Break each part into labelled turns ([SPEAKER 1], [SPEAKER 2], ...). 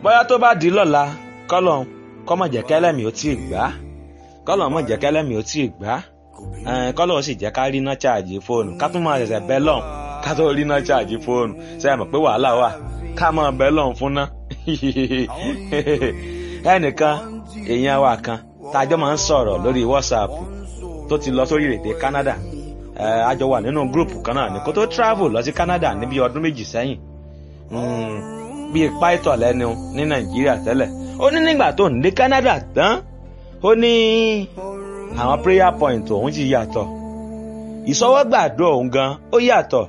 [SPEAKER 1] bóyá tó bá di lọ́la kọ́lọ̀ kọ́mọ̀ jẹ́ kẹ́lẹ́mì ó tí ì gbá kọ́lọ̀ mọ̀ jẹ́ kẹ́lẹ́mì ó tí ì gbá kọ́lọ̀ ó sì jẹ́ ká rí iná ṣáàjì fóònù ká tún máa ṣẹ̀ṣẹ̀ bẹ́ lọ́n ká tó rí iná ṣáàjì fóònù ṣe é mọ̀ pé wàhálà wà ká máa bẹ́ lọ́n fún ná ẹnìkan èèyàn wa kan tájọ́ máa ń sọ̀rọ̀ lórí WhatsApp tó ti lọ sórí èdè Canada a jọ wà nínú gúrùpù kan náà ní kó tó travel lọ sí Canada níbi ọdún méjì sẹ́yìn bíi pàìtọ̀ lẹ́nu ní Nàìjíríà tẹ́lẹ̀ ó ní nígbà tó ń dé Canada tán ó ní àwọn prayer point òun ti yàtọ̀ ìsọwọ́gbàdo òun gan ó yàtọ̀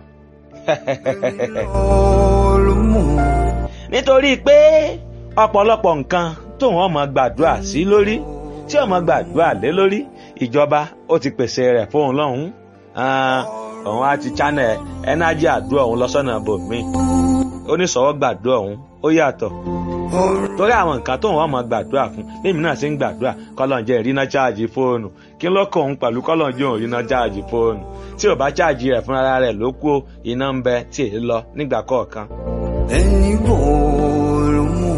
[SPEAKER 1] nítorí pé ọ̀pọ̀lọpọ̀ nǹkan tóun ọmọ gbàdúrà sí lórí tí ọmọ gbàdúrà lé lórí ìjọba ó ti pèsè rẹ̀ fóun lọ́hùn-ún òun á ti channel ẹnájì àdúrà òun lọ́sọ̀nà bòmíì oníṣòwò gbàdúrà òun ó yàtọ̀ torí àwọn nǹkan tóun ọmọ gbàdúrà fún bẹ́ẹ̀mi náà ṣe ń gbàdúrà kọ́lọ́njẹ́ ìrìnà cháàjì fóònù kí ló kọ́ òun pẹ̀lú kọ́lọ́njẹ́ òun ìrìnà cháàjì fóònù tí ò bá cháàjì rẹ̀ fúnra rẹ̀ ló kú iná ń bẹ tí èyí lọ nígbà kọ̀ọ̀kan.
[SPEAKER 2] ẹni bòòrò mú.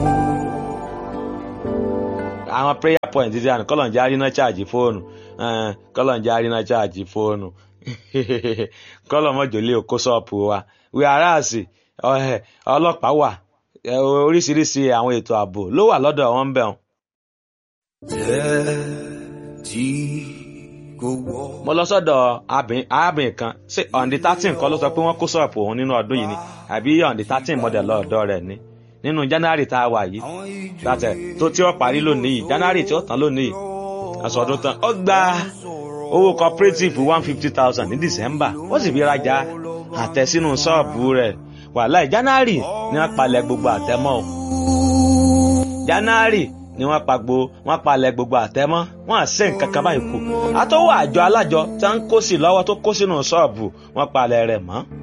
[SPEAKER 1] àwọn prayer point ti àná kọ́lọ́njẹ́ àrínà cháàjì fóònù kọ́lọ́njẹ́ àrínà cháàjì fóònù kọ́lọ́mọ́jọ́lé òkó ṣọ́ọ̀pù wa wíwáràsì ọlọ́pàá wà oríṣiríṣi àwọn ètò ààbò ló wà lọ́dọ̀ wọn bẹ̀ wọn.
[SPEAKER 2] jẹ́ tí kò wọ́.
[SPEAKER 1] mo lọ sọ́dọ̀ arábìnrin kan ṣé ọ̀ǹdí thirteen kọ́ ló sọ pé wọ́n kó ṣọ́ọ̀pù òun nínú ọdún yìí ni àbí ọ̀ǹdí thirteen mọ̀dẹ̀ lọ́ọ̀dọ́ rẹ̀ ni nínú january tá a wà yìí gbàtẹ̀ tó tí ó parí lónìí yìí january tí ó tán lónìí yìí àsọdún tán ó gba owó cooperative one fifty thousand ní december ó sì fi rajà àtẹ sínú ṣọ́ọ̀bù rẹ̀ wàhálà january ni wọ́n palẹ̀ gbogbo àtẹmọ́ o january ni wọ́n pa gbo wọ́n palẹ̀ gbogbo àtẹmọ́ wọ́n à ṣe nǹkan kan báyìí kù àtọwọ́ àjọ alájọ tí wọ́n ń kó sí lọ́wọ́ tó kó sínú ṣọ́ọ̀bù wọ́n palẹ̀ rẹ̀ mọ́